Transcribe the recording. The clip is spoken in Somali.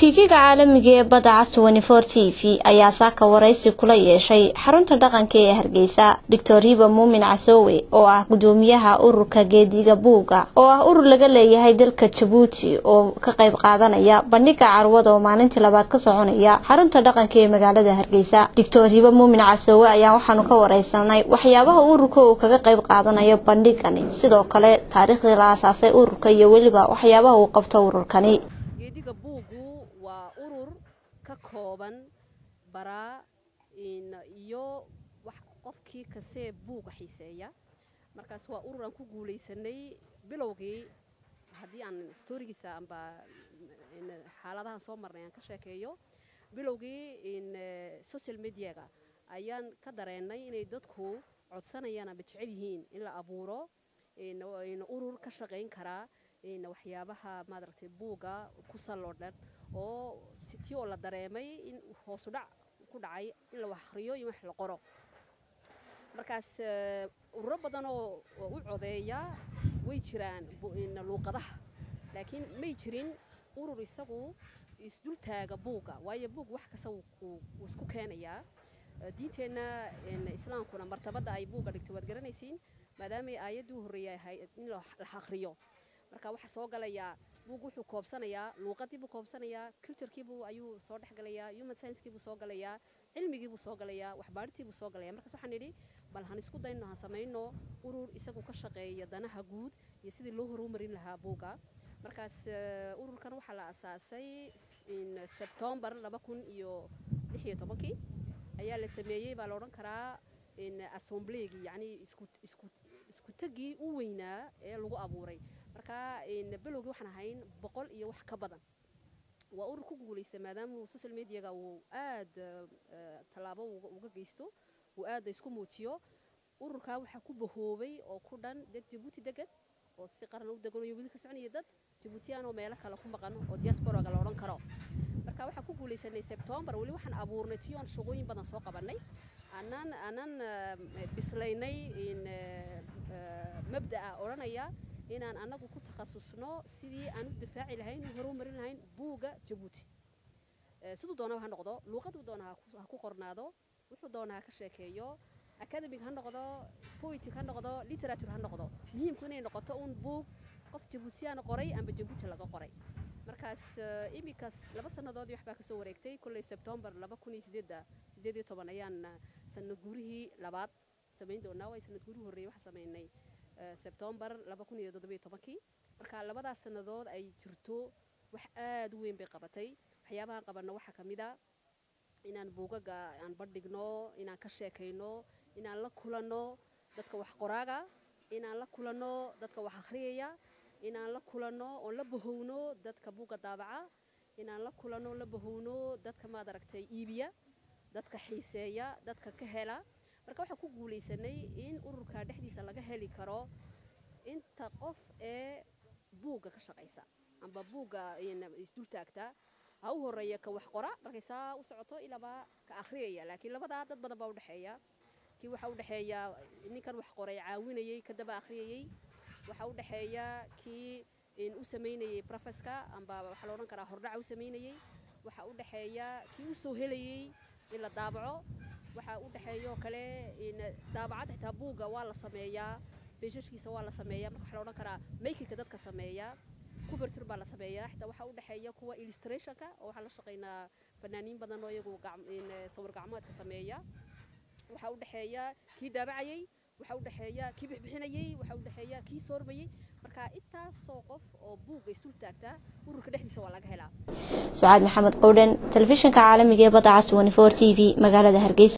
tv-ga caalamiga ee badda cas t v ayaa saaka waraysi kula yeeshay xarunta dhaqanka ee hargeysa doctor hiba muumin casoowe oo ah gudoomiyaha ururka geediga buuga oo ah urur laga leeyahay dalka jabuuti oo ka qayb qaadanaya bandhiga carwada oo maalintii labaad ka soconaya xarunta dhaqanka ee magaalada hargeysa doctor hiba muumin casoowe ayaa waxaanu ka wareysanay waxyaabaha ururka uu kaga qayb qaadanayo bandhigani sidoo kale taariikhdii la aasaasay ururka iyo weliba waxyaabaha uu qabto ururkani geediga buugu waa urur ka kooban baraa iyo qofkii kasee buuga xiiseeya markaas waa urur aan ku guulaysanay bilowgii haddii aan storigiisa amba xaaladahan soo marnay aan ka sheekeeyo bilowgii social mediaga ayaan ka dareenay inay dadku codsanayaan amba jecel yihiin in la abuuro urur ka shaqayn karaa waxyaabaha maadaragtay buugga ku salloo dhan oo ti oo la dareemay in hoosudhac ku dhacay in la wax akhriyo iyo wax la qoro markaas ururo badan oo u codeeya way jiraan luuqadaha laakiin may jirin urur isagu isdultaaga buugga waayo buug wax kasta wuu isku keenayaa diinteenna islaamkuna martabadda ay buugga dhigtay waad garanaysiin maadaamay aayaddii u horreeyay ahayd in la akhriyo marka waxaa soo galayaa buug wuxuu koobsanayaa luuqadiibuu koobsanayaa culturekiibuu ayuu soo dhexgalayaa human sciencekiibuu soo galayaa cilmigiibuu soo galayaa waxbaadhitiibuu soo galaya markaas waxaan idhi bal han isku dayno han samayno urur isagu ka shaqeeya danaha guud iyo sidii loo horumarin lahaa buugga markaas ururkan waxaa la asaasay sebtombar laba kun iyo lix iyo tobankii ayaa la sameeyey baa la odhan karaa assembleygii yacni isku isku isku tegii u weynaa ee lagu abuuray marka bilowgii waxaan ahayn boqol iyo wax ka badan waa urur ku guulaysta maadaama social mediaga uu aad tallaabo uga geysto uu aad isku muujiyo ururkaa waxaa ku bahoobay oo ku dhan dad jabuuti degan oo si qaran u degan iyo weli ka soconaya dad jabuutiyaan oo meelo kale ku maqan oo diasporaga la odhan karo marka waxaan ku guulaysanay sebtombar weli waxaan abuurnay tiyoon shaqooyin badan soo qabanay aanan aanan bislaynay mabda'a odhanaya inaan annagu ku takhasusno sidii aan u difaaci lahayn u horumarin lahayn buugga jabuuti siduu doonaba ha noqdo luuqaduu doona ha ku qornaado wuxuu doona ha ka sheekeeyo academic ha noqdo poetic ha noqdo literature ha noqdo muhiimku inay noqoto uun buug qof jabuutiyaan qoray amba jabuuti laga qoray markaas iminkaas laba sannadoodii waxbaa kasoo wareegtay kolley sebtombar laba kun iyo sideedda sideed iyo toban ayaan sanad guurihii labaad samayn doonaa way sanad guurihii horreeyay waxaa samaynay sebtombar laba kun iyo toddobiyo tobankii marka labadaas sannadood ay jirto wax aad u weyn bay qabatay waxyaabahaan qabanno waxaa ka mid a inaan buugaga aan bandhigno inaan ka sheekayno inaan la kulanno dadka wax qoraaga inaan la kulanno dadka wax akhriyaya inaan la kulanno oon la bahowno dadka buugga daabaca inaan la kulanno la bahowno dadka maad aragtay iibiya dadka xiiseeya dadka ka hela marka waxaan ku guulaysanay in ururka dhexdiisa laga heli karo inta qof ee buugga ka shaqaysa amba buugga isdultaagta ha u horeeya ka wax qora markay saa u socoto ilaaba ka akhriyaya laakiin labadaa dad badan baa udhexeeya kii waxaa udhexeeya ninkan wax qoray caawinayey kadaba akhriyayey waxaa u dhexeeya kii u samaynayey profeska amba waxaa la odhan karaa hordhaca u samaynayey waxaa u dhexeeya kii u soo helayey in la daabaco waxaa u dhexeeyoo kale daabacad xitaa buugga waa la sameeyaa beeshashkiisa waa la sameeyaa marka waxaa la odhan karaa makinka dadka sameeya kuvertur baa la sameeyaa xitaa waxaa u dhexeeya kuwa illustrationka oo waxaan la shaqaynaa fanaaniin badan oo iyagu sawir gacmeedka sameeya waxaa u dhexeeya kii daabacayey waxaa u dhexeeya kii bixbixinayey waxaa u dhexeeya kii soormayey marka intaasoo qof oo buugga isdul taagtaa ururka dhexdiisa waa laga helaa sucaad maxamed qowdhan telefishinka caalamiga ee badda cas t v magaalada hargeysa